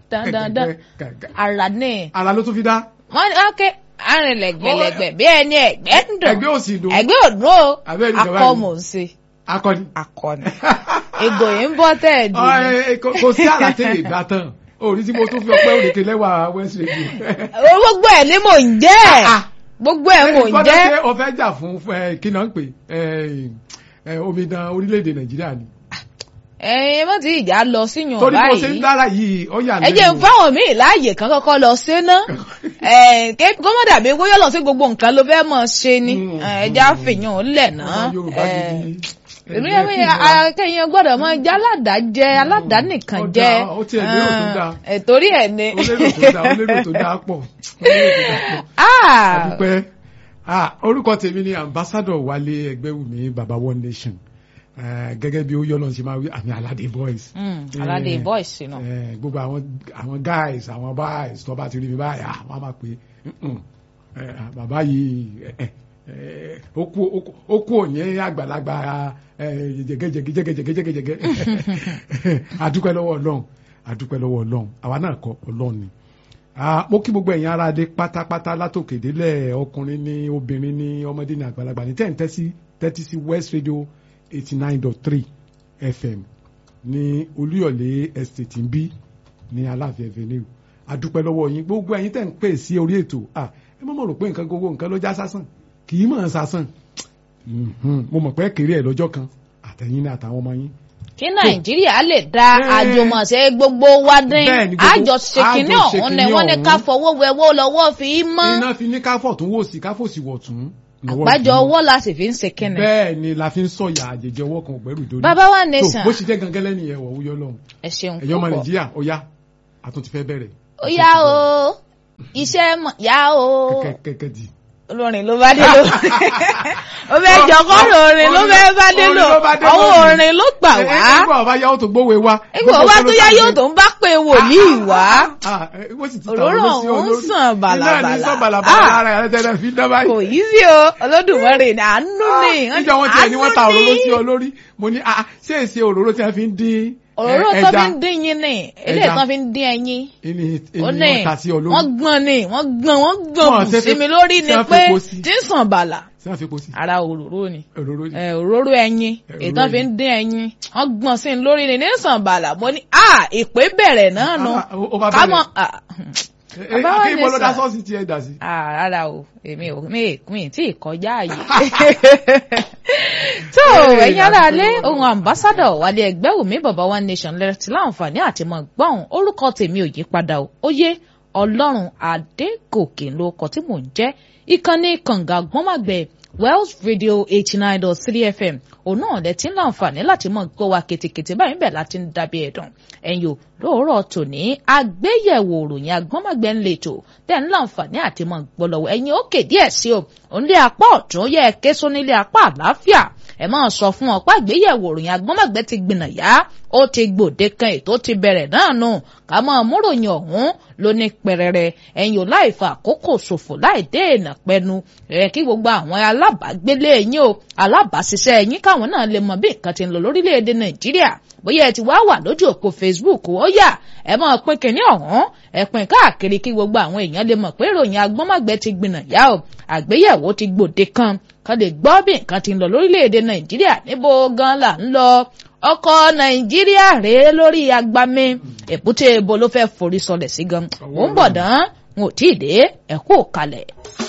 dandandan ara ní. ara ló tún fi dá. wọ́n ní ok arìnlẹ̀gbẹ̀lẹ̀gbẹ̀ bí ẹni ẹ̀gbẹ́ ń dùn ẹgbẹ́ òsì dùn. ẹ̀gbẹ́ òdùn o Abẹ́rẹ́ ìjọba akọ yìí. mò ń ṣe akọni. akọni ego yìí ń bọ́ tẹ́ẹ̀dì Ọ, ẹ, ẹ, kò kò sí àlàtẹ̀ lè dá tán orí tí mo tún fi ọpẹ́ òrèké lẹ́wà west radio. gbogbo ẹ̀ ni mò ń jẹ́ gbogbo ẹ̀ mò ń gbọ́dọ̀ jẹ́ ṣe o fẹ́ jà fún ẹ, kí náà ń pè ẹ, ẹ, omidan orílẹ̀-èdè nàìjíríà ni. ẹ̀yin mọ́ ti ìjà lọ síyàn torí bó ṣe ń báyìí dára yìí ó yà ẹ jẹ́ ń fáwọn míì láàyè kan kọ́kọ́ lọ ṣe ná kó mọ̀ dàbí kó yọ lọ sí gbogbo nǹkan ló fẹ́ mọ̀ ṣe ni Mm. ẹ já fìyàn lẹ̀ ná Ọmọ Yorùbá gidi. èmi yẹn mi akẹ́yìn gbọ́dọ̀ mọ jẹ́ aládàájẹ aládàánìkan Ó jẹ́ dáa, ó tiẹ̀ lérò tó dáa. ẹ̀ torí ẹ̀ ni. ó lérò tó dáa ó lérò tó dáa pọ̀ ó lérò tó dáa pọ̀. Ah! àdúpẹ́ ah, orúkọ tèmi ni ambassador wálé ẹgbẹ́wùmí baba one nation Eh, gẹ́gẹ́ bí ó yọ́ lọ́n ṣe máa wí àmì aládé boys. Mm, aládé Eh, boys náà. eh, gbogbo àwọn àwọn guys àwọn boys tó bá ti rí mi báyìí ah, wọ́n á máa pè é "Mm-mm, eh, ah, bàbá yìí eh, eh, ó kú ó kú- ó kú òní àgbàlagbà eh, jẹgẹjẹgẹ jẹgẹjẹgẹ jẹgẹjẹgẹ àdúpẹ́ lọ́wọ́ ọlọ́run àdúpẹ́ lọ́wọ́ ọlọ́run àwa náà kọ́ ọlọ́run ni Ah, mo kí gbogbo ẹ̀yin ará adé pátápátá látòkè délẹ̀ ọkùnrin ní obìnrin ní ọmọdé ní àgbàlagbà ní tẹ́ǹtẹ́ sí tẹ́tí sí west radio eighty nine dot three fm ní olúyọ̀lé estate ń bí ní aláàfin avenue adúpẹ́ lọ́wọ́ yín gbogbo ẹ̀yin tẹ́ ń pè sí orí ètò ah, ẹ mọ̀ mọ̀ rò pé nǹkan gbogbo nǹkan ló já sásán kì í mọ̀ ọ́n sásán Mhm, mo mọ̀ pé kéré ẹ̀ lọ́jọ́ kan àtẹ̀yìn ní àtàwọn ọmọ yín kí nàìjíríà lè da Eh, àjùmọ̀ṣe gbogbo wa dín bẹ́ẹ̀ ni gbogbo- àjọṣe kínní àjọṣe ọ̀hún ni kínní wọ́n ní ká ọ̀hún. fọwọ́ wẹwọ́ lọ́wọ́ fi í mọ́ iná fi ní káfọ̀ tún wò sí káfọ̀ sí wọ̀ tún lọ́wọ́ àgbájọ ìdúró. ọwọ́ la sì fi ń ṣe kínní. bẹ́ẹ̀ ni la fi ń sọ̀yà àjèjì ọwọ́ kan ògbẹ́rù dórí. bàbá wa tó nation bó ṣe jẹ́ gangan lẹ́nu yẹn wọ̀ wúyọ́ lọ́hùn. ẹ ṣeun ẹ̀yọ́ ọmọ púpọ̀ nàìjíríà ó yá àtún ti fẹ́ bẹ̀rẹ̀. ó yá o iṣẹ́ mọ̀ yá o kẹ́kẹ́ di. olórin ló bá dé ló ó fẹ́ jọkọ́ orin ló fẹ́ bá dé lò Orin ló bá dé ọwọ́ lónìí. orin ló gbà Ẹ- wá ẹ- nígbà ọba yá ó tó gbówó wa. nígbà wá tó yá yóò tó ń bá pé wòlíì wá òróró ọ̀hún ń sàn bàlàbàlà. iná ní sàn bàlàbàlà Ah. ara ẹ̀ tẹ́lẹ̀ fi dán báyìí. kò yí sí o olódùmarè ní àánú ni níjọ́ wọn tiẹ̀ ni wọ́n ta àánú òróró ni. sí ọ lórí mo ní ah ṣé èsì òróró tí wọ́n fi ń dín ẹ- òróró tó ẹja fi ń dín yín ni eléyìí Ẹja. tó fi ń dín ẹyin ìní ó ìní ní wọn ta sí ọ lórí. wọ́n gbọ́n ni wọ́n gbọ́n wọ́n gbọ́n Wọ́n kù ṣe sí fi- mi lórí ni ṣé wọ́n fi pé epo sí? tí ń sàn bàlà ṣé wọ́n fi epo sí ara òróró ni òróró yìí. ẹ, òróró ẹyin èyí tó Òróró fi ń ẹyin. dín ẹyin wọ́n gbọ́n sí i lórí ni ní sàn bàlà mo ní à ìpè bẹ̀rẹ̀ náà nu Ah, ó- ó bá ká mọ̀ bẹ̀rẹ̀. à, Ẹ- ẹ, Bàbá wa kí ní mo lọ dá sà. sọ́ọ̀sì tí ẹ dà sí. à, rárá o èmi ò mi mi tí ì kọjá àyè tó Hey, ẹ̀yin ará alẹ́ àdúgbò. ohun ambassadọ̀ wálé ẹgbẹ́ òmí bàbá one nation lẹ́tí láǹfààní àti mọ̀ gbọ́n orúkọ tèmi ò yí padà o ó yé ọlọ́run adégòkè ló kọ tí mò ń jẹ́ ìkànnì kànga gbọ́nmàgbẹ́ wells radio eighty nine dot three fm òun náà lẹ ti ń láǹfààní láti mọ̀ gbọ́ wa kètèkètè báyìí bẹ́ẹ̀ láti ń dábí ẹ̀dùn ẹ̀yin o lóòrọ̀ tòní àgbéyẹ̀wò òròyìn agbọ́nmàgbẹ́ ń lè tò tẹ̀ ń láǹfààní àti mọ̀ gbọ́ lọ́wọ́ ẹ̀yin ó kè díẹ̀ sí o òun lé apá ọ̀tún yẹ ké sónílé apá àlàáfíà ẹ máa sọ fún ọ pé àgbéyẹ̀wò òròyìn agbọ́nmọ̀gbẹ́ ti gbìnà yá ó ti gbòde kan ètò ti bẹ̀rẹ̀ náà nù ká máa múròyìn ọ̀hún ló ní pẹrẹrẹ ẹ̀yin ò láì fa àkókò ṣòfò láì dé èèyàn pẹnu ẹ kí gbogbo àwọn alábàágbélé yín o alábàáṣiṣẹ́ yín káwọn náà lè mọ bí nǹkan ti ń lọ lórílẹ̀‐èdè nàìjíríà bóyá ẹ ti wá wà lójú òpó facebook ó yà ẹ máa pín kínní ọ̀hún ẹ pín káàkiri kí gbogbo àwọn èèyàn lè mọ̀ pé ìròyìn agbọ́nmọ̀gbẹ́ ti gbìnà yá o àgbéyẹ̀wò ti gbòde kan kan lè gbọ́ bí nǹkan ti ń lọ lórílẹ̀‐èdè nàìjíríà níbo gan là ń lọ ọkọ̀ nàìjíríà rèé lórí agbami èbúté ebo ló fẹ́ forí sọlẹ̀ sí gan ó ń bọ̀ dán n ò tí ì dé ẹ̀kú kalẹ̀.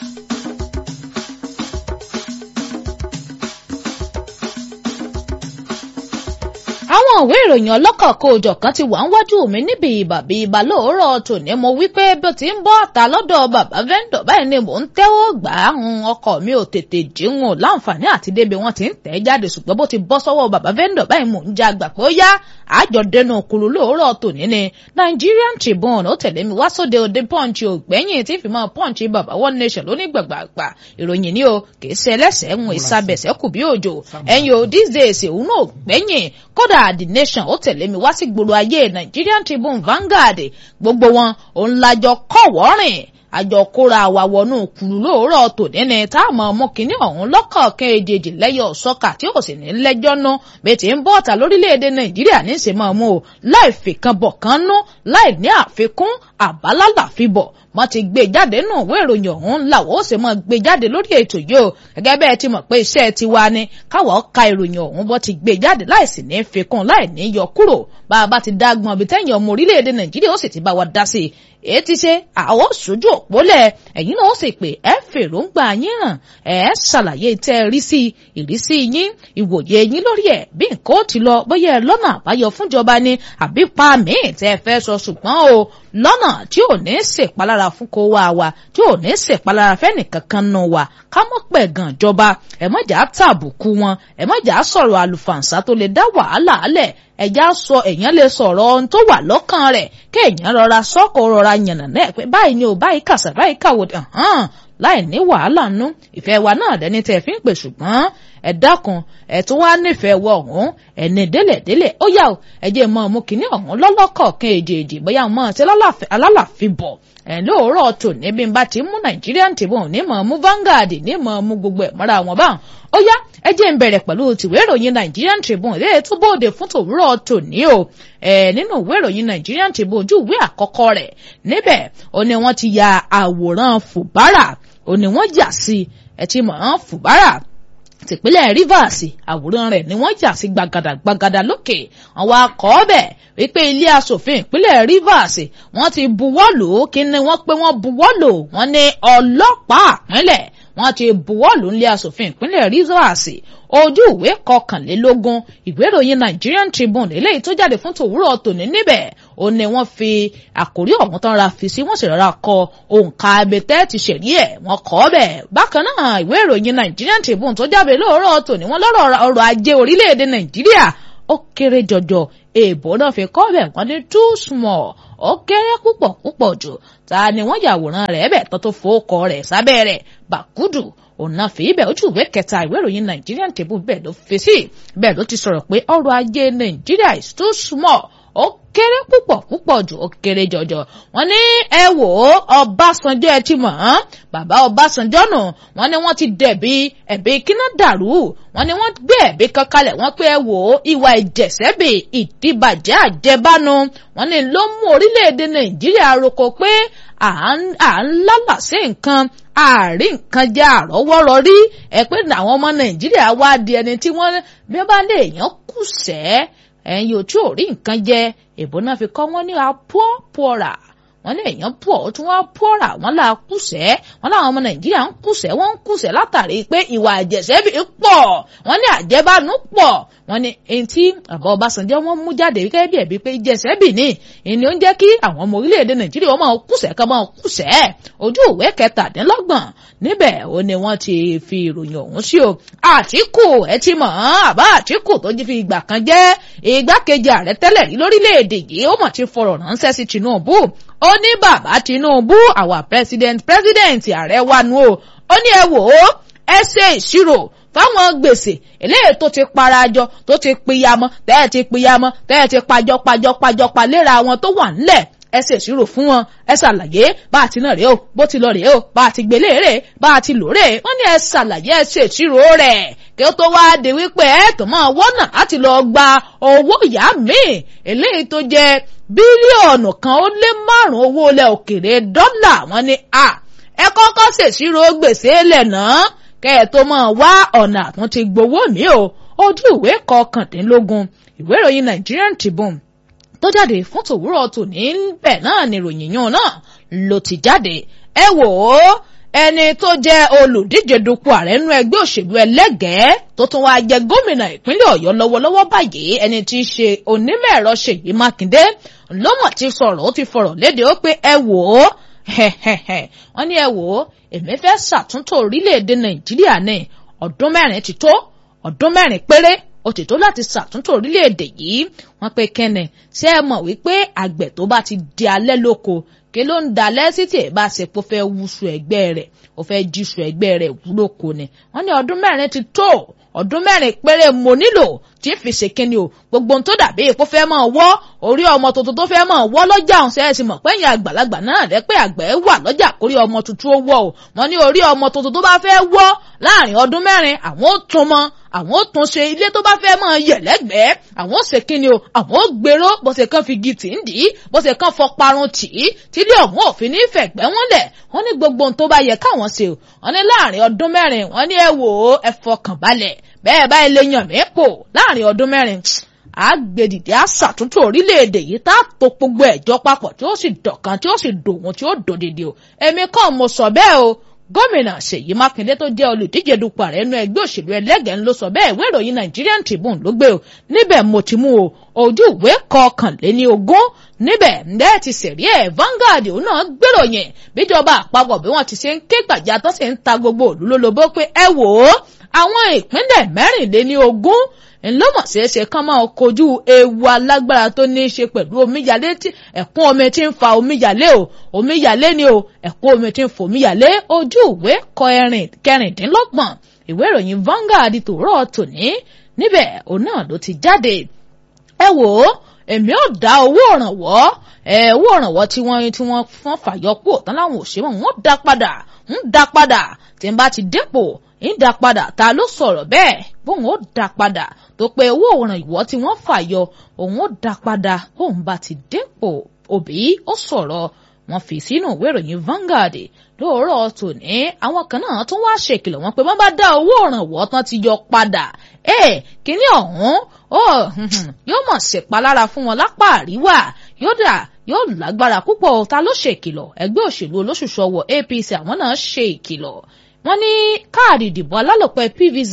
àwọn ìwé ìròyìn ọlọ́kọ̀ọ̀kọ̀ òjọ̀kan ti wà ń wájú mi níbi ìbàbí ìbà lóòrọ̀ tòní mo wí pé bí ó ti ń bọ́ ọ̀tá lọ́dọ̀ bàbá vendor báyìí ni mò ń tẹ́wọ́ gbà á hun ọkọ̀ mi ò tètè jíwọn láǹfààní àti débi wọn ti ń tẹ̀ jáde ṣùgbọ́n bó ti bọ́ sọ́wọ́ bàbá vendor báyìí mò ń já gbà pé ó yá àjọ dẹnu kuru lóòrọ̀ tòní ni Nigerian Tribune ó tẹ̀lé mi wá sóde òde punch ògbẹ́yìn tí fi máa punch bàbá one nation lónígbàgbàgbà ìròyìn ni o kì í ṣe ẹlẹ́sẹ̀ ń ìsabẹ̀sẹ̀ kù bí òjò ẹ̀yin o these days òun náà gbẹ́yìn kódà the nation ó tẹ̀lé mi wá sí gbòòrò ayé Nigerian Tribune Vanguard gbogbo wọn òun lajọ kọ̀wọ́ rìn àjọ kóra wa wọnú kùlù lóòrọ̀ tòní ni tá a mọ̀ ọmọ kìíní ọ̀hún lọ́kọ̀ọ̀kan èjèèjì lẹ́yọ̀ sọ́kà tí ó sì ní lẹ́jọ́ nú bí ti ń bọ́ ọ̀tà lórílẹ̀‐èdè nàìjíríà ní ìsìn máa mú o láì fìkan bọ̀ kan nú láì ní àfikún àbálálà fi bọ̀ wọ́n ti gbé jáde nù ìwé ìròyìn ọ̀hún làwọn ó sì mọ̀ gbé jáde lórí ètò yìí o gẹ́gẹ́ bẹ́ẹ̀ ti mọ̀ pé iṣẹ́ tiwa ni káwọ́ ka ìròyìn ọ̀hún bọ́ ti gbé jáde láìsí ní fikún láì ní yọ kúrò bá a bá ti dá gbọ́n bí tẹ́yìn ọmọ orílẹ̀-èdè nàìjíríà ó sì ti bá wa dá sí i èyí ti ṣe àwọn sójú òpólẹ̀ ẹ̀yin náà ó sì pé ẹ fèròǹgbà yín hàn ẹ ṣàlàyé tẹ́ ẹ rí sí ìrísí yín ìwòye yín lórí ẹ̀ bí nǹkan ó ti lọ bóyá ẹ lọ́nà àbáyọ fúnjọba ni àbí pa míì tẹ́ ẹ fẹ́ sọ ṣùgbọ́n o lọ́nà tí ò ní ṣèpalára fún kó wá wa tí ò ní ṣèpalára fẹ́nìkankan nù wa ká mọ́ pẹ̀ gan jọba ẹ mọ̀jà tàbùkù wọn ẹ mọ̀jà sọ̀rọ̀ àlùfàǹsá tó lè dá wàhálà alẹ̀ ẹ̀já sọ èèyàn lè sọ̀rọ̀ ohun tó wà lọ́kàn rẹ̀ kéèyàn rọra sọ́kò rọra yànnà náà pé báyìí ni ò báyìí kàṣà báyìí kàwòdì hàn láì ní wàhálà nú ìfẹ́ wa náà dẹni tẹ́ fi ń pè ṣùgbọ́n ẹ dákun ẹ tún wá nífẹ̀ẹ́ wọ ọ̀hún ẹni délẹ̀délẹ̀ ó yà ó ẹ jẹ́ mọ́ ọmú kínní ọ̀hún lọ́lọ́kọ̀ọ̀kan èjèèjì bóyá mọ́ ọtí alálàfi bọ̀ ẹ̀ lóòrọ̀ tò níbi bá ti mú Nigerian Tribune ní mọ̀ ọmú Vanguard ní mọ̀ ọmú gbogbo ẹ̀ mọ́ra wọn báwọn ó yá ẹ jẹ́ ń bẹ̀rẹ̀ pẹ̀lú tìwé ìròyìn Nigerian Tribune lè tó bóde fún tòwúrọ̀ tòní o ẹ̀ nínú ìwé ìròyìn Nigerian Tribune ojú ìwé àkọ́kọ́ rẹ̀ níbẹ̀ ó ní wọ́n ti ya àwòrán Fubara ó ní wọ́n jà sí ẹ ti mọ̀ ọ́n Fubara tìpínlẹ̀ Rivers àwòrán rẹ̀ ni wọ́n jà sí gbàgàdà gbàgàdà lókè àwọn akọ́ bẹ̀ wípé ilé asòfin ìpínlẹ̀ Rivers wọ́n ti buwọ́lù kí ni wọ́n pé wọ́n buwọ́lù wọ́n ní ọlọ́pàá ìpínlẹ̀ wọ́n ti buwọ́lù nílé asòfin ìpínlẹ̀ Rivers ojú ìwé kọkànlélógún ìwé ìròyìn Nigerian Tribune eléyìí tó jáde fún tòwúrọ̀ tòní níbẹ̀ ó ní wọ́n fi àkórí ọ̀hún tán ra fi sí wọ́n sì rọra kọ òǹkà abẹ́tẹ́ ti ṣẹ̀rí ẹ̀ wọ́n kọ́ bẹ̀ bákan náà ìwé ìròyìn Nigerian Tribune tó jáde lóòrọ̀ tòní wọ́n lọ́rọ̀ ọrọ̀ ajé orílẹ̀-èdè Nàìjíríà ó kéré jọjọ èèbó náà fi kọ́ bẹ̀ wọ́n ní too small ó kéré púpọ̀ púpọ̀ jù ta ni wọ́n yàwòrán rẹ̀ bẹ̀ tó tó fowókọ rẹ̀ sábẹ́ rẹ̀ bàkúdù ọ̀nà fìbẹ̀ ojú ìwé kẹta ìwé ìròyìn Nigerian Tribune bẹ́ẹ̀ ló fi sí bẹ́ẹ̀ ló ti sọ̀rọ̀ pé ọrọ̀ ajé Nàìjíríà is too small ó kéré púpọ̀ púpọ̀ jù ó kéré jọjọ wọ́n ní ẹ wò ó Ọbásanjọ́ ẹ ti mọ̀ ọ́n bàbá Ọbásanjọ́ nù wọ́n ní wọ́n ti dẹ̀bi ẹ̀bi kíná dàrú wọ́n ní wọ́n gbé ẹ̀bi kan kalẹ̀ wọ́n pé ẹ wò ó ìwà ìjẹ̀sẹ́bì ìdìbàjẹ́ àjẹbánu wọ́n ní ló mú orílẹ̀-èdè Nàìjíríà roko pé à ń lálàsí nǹkan àárín nǹkan jẹ́ àrọ́wọ́rọ́ rí ẹ pé àwọn ọmọ Nàìjíríà wá di ẹni tí wọ́n bí wọ́n bá lè yàn kùsẹ́ ẹ̀yin ò tí ò rí nǹkan jẹ èbó náà fi kọ́ wọ́n ní apọ́ pọ́ra wọ́n ní èèyàn pọ̀ ó tún wá pọ́ra wọ́n là kùsẹ́ wọ́n láwọn ọmọ nàìjíríà ń kùsẹ́ wọ́n ń kùsẹ́ látàrí pé ìwà àjẹsẹ́bí pọ̀ wọ́n ní àjẹbánu pọ̀ wọ́n ní èyí tí àbọ̀ ọbásanjọ́ wọ́n mú jáde gẹ́gẹ́ bí ẹ̀bí pé ìjẹsẹ́bí ni ìní ó ń jẹ́ kí àwọn ọmọ orílẹ̀-èdè nàìjíríà wọ́n máa kùsẹ́ ká máa kùsẹ́ ojú ìwé kẹtàdínlọ́gbọ̀n níbẹ̀ ó ní wọ́n ti fi ìròyìn ọ̀hún sí o àtìkù ẹ ti mọ̀ ọ́n àbá àtìkù tó ti fi ìgbà kan jẹ́ igbákejì ààrẹ tẹ́lẹ̀ rí lórílẹ̀‐èdè yìí ó mọ̀ ti fọ̀rọ̀ ránṣẹ́ sí Tinubu ó ní bàbá Tinubu àwa president president ààrẹ wa nu o ó ní ẹ wò ó ẹ ṣe ìṣirò fáwọn gbèsè eléyìí tó ti parajọ tó ti piyamọ tẹ́ ẹ ti piyamọ tẹ́ ẹ ti pajọ pajọ pajọ palẹ́ra wọn tó wà ńlẹ̀ ẹ ṣe ìṣirò fún wọn ẹ ṣàlàyé bá a ti náà rèé o bó ti lọ rèé o bá a ti gbélé rèé bá a ti lò rèé wọ́n ní ẹ ṣàlàyé ẹ ṣe ìṣirò rẹ̀ kí ó tó wá di wípé ẹ tó máa wọ́nà láti lọ gba owó ìyá míì eléyìí tó jẹ́ bílíọ̀nù kan ó lé márùn-ún owó ilẹ̀ òkèrè dọ́là wọ́n ní a ẹ kọ́kọ́ ṣèṣirò gbèsè lẹ̀ náà kẹ́ ẹ tó máa wá ọ̀nà àtúntì gbowó mi o ojú ìwé kọkàndínlógún ìwé ìròyìn Nigerian Tribune tó jáde fún tòwúrọ̀ tòní bẹ́ẹ̀ náà ni ìròyìn yàn náà ló ti jáde ẹ wò ó ẹni tó jẹ́ olùdíje dupò ààrẹ nínú ẹgbẹ́ òṣèlú ẹlẹ́gẹ̀ẹ́ tó tún wáá jẹ gómìnà ìpínlẹ̀ ọ̀yọ́ lọ́wọ́lọ́wọ́ báyìí ẹni tí í ṣe onímọ̀ ẹ̀rọ ṣèyí mákindé lọ́mọ̀ ti sọ̀rọ̀ ó ti fọ̀rọ̀ léde ó pé ẹ wò ó wọ́n ní ẹ wò ó èmi fẹ́ ṣàtúntò orílẹ̀-èdè nàìjíríà ní ọdún mẹ́rin ti tó ọdún mẹ́rin péré ó ti tó láti ṣàtúntò orílẹ̀-èdè yìí wọ́n pe kẹ́nẹ̀ ṣé ẹ mọ̀ wípé àgbẹ̀ tó bá ti di alẹ́ lóko kí ló ń dalẹ́ sí tí èèbá ṣe pé ó fẹ́ wúṣu ẹgbẹ́ rẹ̀ ó fẹ́ jíṣu ẹgbẹ́ rẹ̀ wúlòkó ni wọ́n ní ọdún mẹ́rin ti tó ọdún mẹ́rin péré mo nílò tí fi ṣe kíni o gbogbo ohun tó dàbí epo fẹ́ máa wọ́ orí ọmọ tuntun tó fẹ́ máa wọ́ lọ́jà ọ̀hún ṣẹ́yẹ́ sì mọ̀ pé ẹ̀yìn àgbàlagbà náà rẹ́ pé àgbẹ̀ wà lọ́jà kórí ọmọ tuntun ó wọ́ o wọ́n ní orí ọmọ tuntun tó bá fẹ́ wọ́ láàrin ọdún mẹ́rin àwọn ó tún mọ́ àwọn ó tún ṣe ilé tó bá fẹ́ máa yẹ̀ lẹ́gbẹ̀ẹ́ àwọn ó ṣe kíni o àwọn ó gbèrò bó ṣe kàn fi gi tì ń dì í bó ṣe kàn fọ parun tì í tílé ọ̀hún òfin ní fẹ̀gbẹ́ wọn lẹ̀ wọ́n ní gbogbo ohun tó bá yẹ káwọn ṣe o wọ́n ní láàrin ọdún mẹ́rin wọ́n ní ẹ wò ó ẹ fọkàn balẹ̀ bẹ́ẹ̀ báyìí lè yàn mí pò láàrin ọdún mẹ́rin àgbèdìdì àṣàtúntò orílẹ̀-èdè yìí tá a tó gbogbo ẹ̀jọ́ papọ̀ tí ó sì dọ̀kan tí ó sì dòun tí ó dòdìdì o èmi kàn mo sọ bẹ́ẹ̀ o gómìnà ṣèyí mákindé tó jẹ́ olùdíje dupò ààrẹ inú ẹgbẹ́ òṣèlú ẹlẹ́gẹ̀ẹ́ ló sọ bẹ́ẹ̀ ìwé ìròyìn nigerian tribune ló gbé o níbẹ̀ mo ti mú o ojú ìwé kọkànléní ogún níbẹ̀ ǹdẹ́ ti sẹ̀rí ẹ̀ Vanguard òun náà gbèròyìn bíjọba àpapọ̀ bí wọ́n ti ṣe ń ké gbàjà tó sì ń ta gbogbo òlú lólobó pé ẹ wò ó àwọn ìpínlẹ̀ mẹ́rìnléní ogún ńlọ́mọ̀ ṣeéṣe kán máa kojú ewu alágbára tó ní í ṣe pẹ̀lú omíyalé tí ẹ̀kún omi tí ń fa omíyalé o omíyalé ni o ẹ̀kún omi tí ń fa omíyalé ojú ìwé kọ ẹ̀rìn kẹrìndínlọ́gbọ̀n ìwé ìròyìn Vanguard tòórọ́ tòní níbẹ̀ òun náà ló ti jáde ẹ wò ó èmi ò dá owó òrànwọ́ ẹ owó òrànwọ́ tí wọ́n tí wọ́n fọ́n fàyọ kú òtán láwọn òṣèwọ̀n wọ́n dá padà ń dá padà tí n bá ti dépò ń dá padà ta ló sọ̀rọ̀ bẹ́ẹ̀ bóun ó dá padà tó pé owó òrànwọ́ tí wọ́n fàyọ òun ó dá padà bóun bá ti dépò òbí ó sọ̀rọ̀ wọ́n fi sínú ìwé ìròyìn Vanguard lóòrọ̀ tòní àwọn kan náà tún wá ṣèkìlọ̀ wọn pé wọ́n bá dá owó òrànwọ́ tán ti yọ padà ẹ kíní ọ̀hún ó yóò mọ̀ ṣèpalára fún wọn lápá àríwá yóò dà yóò lágbára púpọ̀ ta ló ṣèkìlọ̀ ẹgbẹ́ òṣèlú olóṣùṣù ọwọ́ APC àwọn náà ṣe ìkìlọ̀ wọ́n ní káàdì ìdìbò alálòpẹ́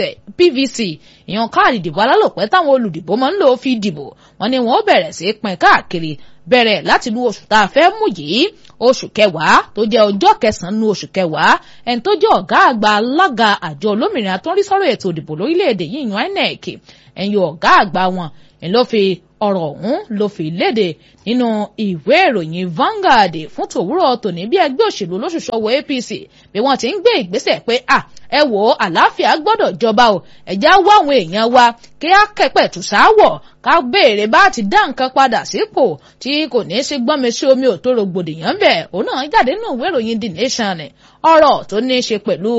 PVC ìyẹn káàdì ìdìbò alálòpẹ́ táwọn olùdìbò máa ń lò fi dìbò wọ́n ní wọ́n bẹ̀rẹ̀ sí í pín káàkiri bẹ̀rẹ̀ láti lu oṣù tá a fẹ́ mú yìí oṣù kẹwàá tó jẹ́ ọjọ́ kẹsàn-án nu oṣù kẹwàá ẹni tó jẹ́ ọ̀gá àgbà alága àjọ olómìnira tó ń rí sọ́rọ̀ ètò ìdìbò lórílẹ̀‐èdè yìí yan INEC ẹ̀yin ọ̀gá àgbà wọn ẹ̀ ló fi ọ̀rọ̀ ọ̀hún ló fi léde nínú ìwé ìròyìn Vanguard fún tòwúrọ̀ tòní bí ẹgbẹ́ òṣèlú olóṣùṣọ́wọ́ APC bí wọ́n ti ń gbé ìgbésẹ̀ pé à ẹ wò ó àlàáfíà gbọ́dọ̀ jọba o ẹ̀já wá àwọn èèyàn wa kí á kẹ́pẹ̀ tù sáwọ̀ ká béèrè bá ti dá nǹkan padà sípò tí kò ní í sí gbọ́nmi sí omi ò tó rògbòdìyàn bẹ̀ òun náà jáde nínú ìwé ìròyìn The Nation ọ̀rọ̀ tó ní í ṣe pẹ̀lú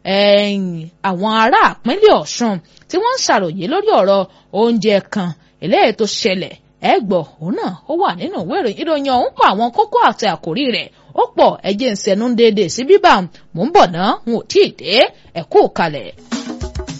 àwọn ará ìpínlẹ̀ Ọ̀ṣun tí wọ́n ń ṣàròyé lórí ọ̀rọ̀ oúnjẹ kan eléyìí tó ṣẹlẹ̀ ẹ gbọ́ òun náà ó wà nínú ìwé ìròyìn ìròyìn ọ̀hún pa àwọn kókó àti àkòrí rẹ̀ ó pọ̀ ẹjẹ́ ń sẹnu déédéé sí bíbá mò ń bọ̀ ná n ò tí ì dé ẹ̀kú kalẹ̀.